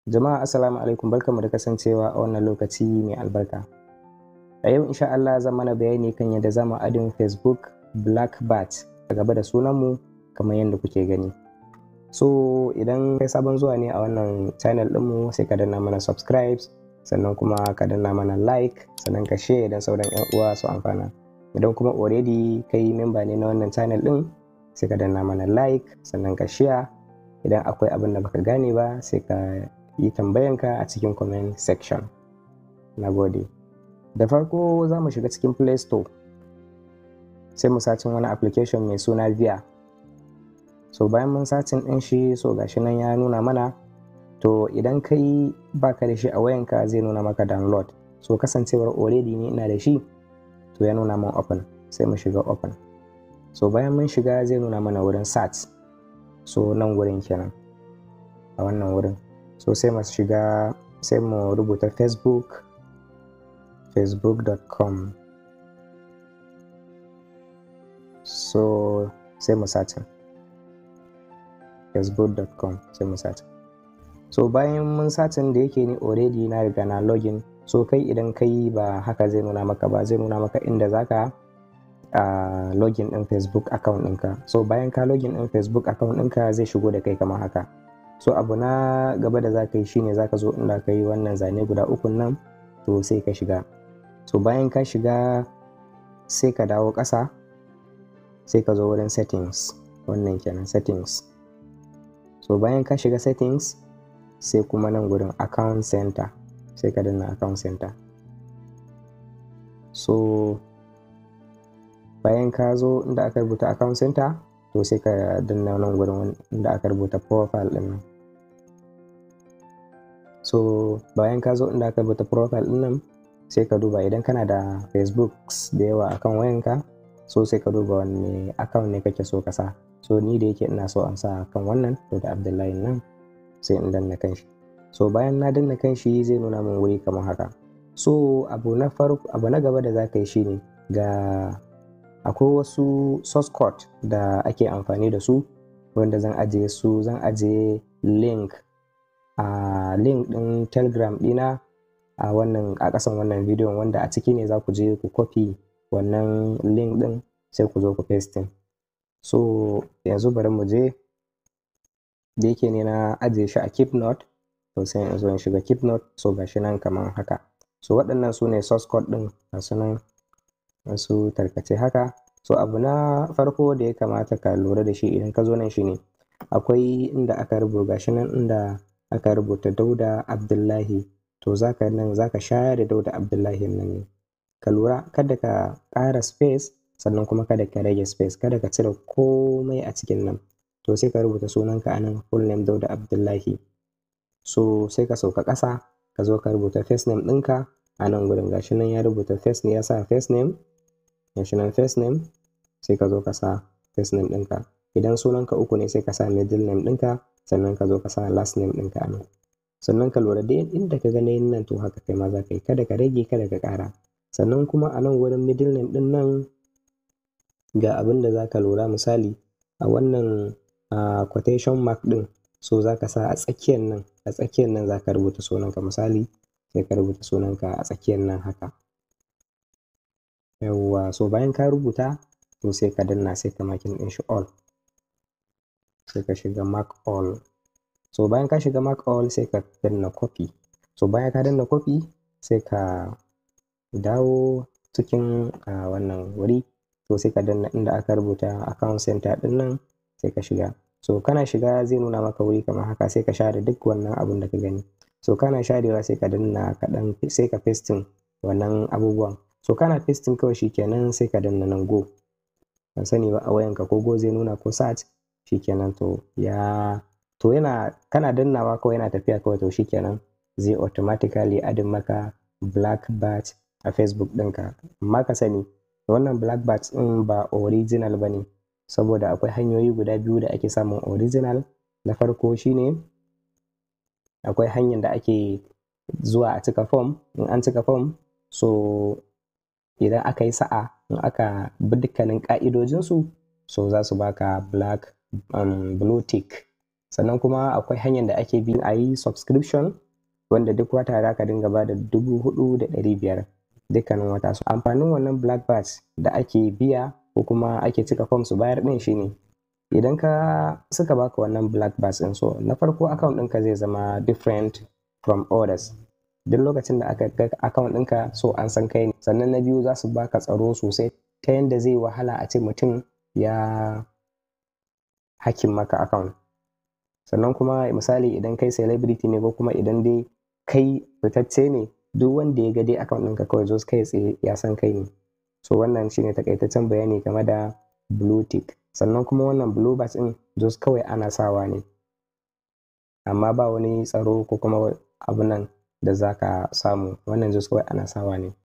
Jama'a assalamu alaikum barkamu da kasancewa a wannan lokaci mai albarka. A yau insha Allah zan mana bayani kan yadda zamu adin Facebook Black Bat a gaba da sunanmu kamar yadda kuke gani. So idan kai sabon zuwa ne a wannan channel ɗinmu sai ka danna mana subscribe sannan kuma ka danna mana like sannan ka share idan sauran 'yan uwa su amfana. Idan kuma already kai member ne na wannan channel ɗin sai ka danna mana like sannan ka share idan akwai abin da baka gane ba sai ka yi tambayanka a cikin comment section. Na gode. Da farko za mu shiga cikin Play Store sai mu sacin wani application mai suna Via. So bayan mun sacin ɗin shi so gashi nan ya nuna mana to idan kai baka da shi a wayanka zai nuna maka download. So kasancewar already ni ina da shi to ya nuna min open sai mu shiga open. So bayan mun shiga zai nuna mana wurin search. So nan wurin kenan a wannan wurin. so sai mu shiga sai mu rubuta facebook facebook.com so sai mu satin facebook.com sai mu satin so bayan mun satin da yake ni already na riga na login so kai idan kai ba haka zai nuna maka ba zai nuna maka inda zaka uh, login din facebook account ɗinka so bayan ka login din facebook account ɗinka zai shigo da kai kamar haka so abu na gaba da za ka yi shine za ka zo inda ka yi wannan zane guda ukun nan to sai ka shiga so bayan ka shiga sai ka dawo ƙasa sai ka zo wurin settings wannan kenan settings so bayan ka shiga settings sai kuma nan gurin account center sai ka danna account center so bayan ka zo inda aka rubuta account center to sai ka danna nan gurin inda aka rubuta profile din nan so bayan ka zo inda aka rubuta profile din nan sai ka duba idan kana da facebook da yawa akan wayanka so sai ka duba wanne account ne kake so ka sa so ni da yake ina so an sa kan wannan to da abdullahi nan sai in danna kanshi so bayan na danna kanshi zai nuna min wuri kamar haka so abu na farko abu na gaba da za ka yi shine ga akwai wasu source code da ake amfani da su wanda zan ajiye su zan ajiye link a uh, link din telegram dina a uh, wannan a kasan wannan bidiyon wanda a ciki ne za ku je ku copy wannan link din sai ku zo ku paste so yanzu bari mu je da yake ne na ajiye shi a keep note to sai in zo in shiga keep note so gashi nan kamar haka so waɗannan su ne source code din gasu nan wasu tarkace haka so abu na farko da ya kamata ka lura da shi idan ka zo nan shine akwai inda aka rubuta gashi nan inda aka rubuta dauda abdullahi to zaka nan zaka share da dauda abdullahi nan ne ka lura kada ka ƙara space sannan kuma kada ka rage space kada ka cire komai a cikin nan to sai ka rubuta sunanka a nan full name dauda abdullahi so sai ka sauka ƙasa ka zo ka rubuta first name ɗinka a nan gurin gashi nan ya rubuta first ne ya sa first name gashi nan first name sai ka zo ka sa first name ɗinka idan sunanka uku ne sai ka sa middle name ɗinka sannan ka zo ka sa last name ɗinka a nan sannan ka lura da inda ka ga nayin nan to haka kai ma za ka yi kada ka rage kada ka ƙara sannan kuma a nan wurin middle name ɗin nan ga abin da za ka lura misali a wannan uh, quotation mark ɗin so za ka sa a tsakiyar nan a tsakiyar nan za ka rubuta sunanka misali sai ka rubuta sunanka a tsakiyar nan haka yawwa so bayan ka rubuta to sai ka danna sai ka makin ɗin shi all sai ka shiga mark all so bayan ka shiga mark all sai ka danna copy so bayan ka danna copy sai ka dawo cikin uh, wannan wuri to sai ka danna inda aka rubuta account center ɗin nan sai ka shiga so kana shiga zai nuna maka wuri kamar haka sai ka share duk wannan abun da ka gani so kana sharewa sai ka danna kaɗan sai ka pasting wannan abubuwan so kana pasting kawai shikenan sai ka danna nan go ban sani ba a wayanka ko go zai nuna ko search shikenan to ya to yana kana dannawa kawai yana tafiya kawai to shikenan zai automatically adin maka black bat a facebook ɗinka amma ka sani wannan black bat ɗin ba original ba ne saboda akwai hanyoyi guda biyu da ake samun original na farko shine akwai hanyar da ake zuwa a cika form in an cika form so idan aka yi sa'a in aka bi dukkanin ƙa'idojinsu so za su baka black um, blue tick sannan kuma akwai hanyar da ake bi a yi subscription wanda duk wata za ka dinga ba da dubu hudu da ɗari biyar dukkanin wata su amfanin wannan black bats da ake biya ko kuma ake cika form su bayar ɗin shine idan ka suka baka wannan black bats ɗin so na farko account ɗinka zai zama different from others duk lokacin da aka ga account ɗinka so an san kai ne sannan na biyu za su baka tsaro sosai ta yadda zai wahala a ce mutum ya hakin maka account sannan kuma misali idan kai celebrity ne ko kuma idan dai kai fitacce ne duk wanda ya ga dai account ɗinka kawai zo kai tsaye ya san kai ne so wannan shine takaitaccen bayani game da blue tick sannan kuma wannan blue bats ɗin jos kawai ana sawa ne amma ba wani tsaro ko kuma abu nan da za ka samu wannan jos kawai ana sawa ne